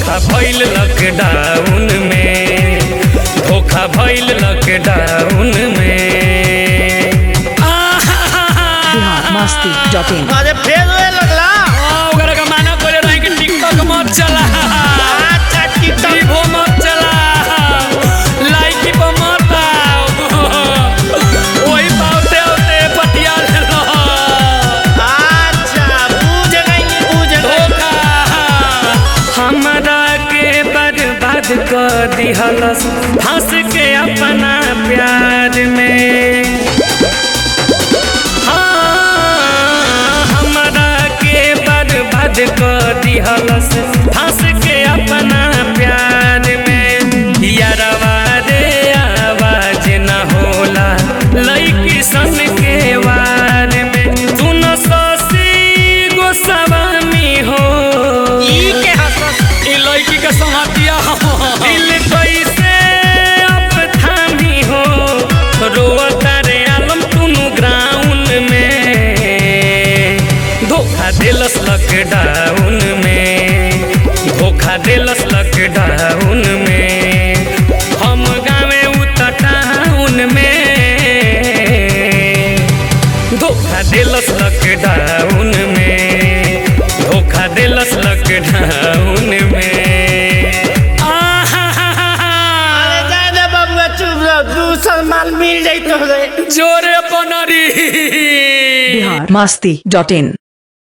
धोखा भइल लॉकडाउन में धोखा भइल लॉकडाउन में बिहार मस्ती डॉट इन अरे फेर होए लगला ओकरा के माना करे रही कि टिकटॉक मत चला अच्छा टिकटॉक टीवो मत चला लाइकी पर मत आओ वही पावते होते पटिया ले लो अच्छा बूझ गई बूझ गई धोखा हमरा के बर्बाद कर दिहलस फंस के अपना प्यार में हाँ, हमरा के बर्बाद कर दिहलस फंस के अपना प्यार में यारवा रे आवाज न होला लइकी सन के वार में तू न ससी गोस्वामी हो ई के हंस ई लड़की के संगतिया दिल कैसे अब थामी हो रोता रे आलम तुनु ग्राउंड में धोखा दिलस लॉकडाउन में धोखा दिलस लॉकडाउन में हम गावे उत टाउन में धोखा दिलस लॉकडाउन में धोखा दिलस लॉकडाउन में अरे जाए दे बबुआ चुप रहो दूसर माल मिल जाई तो रे जोरे बनरी बिहार मस्ती डॉट इन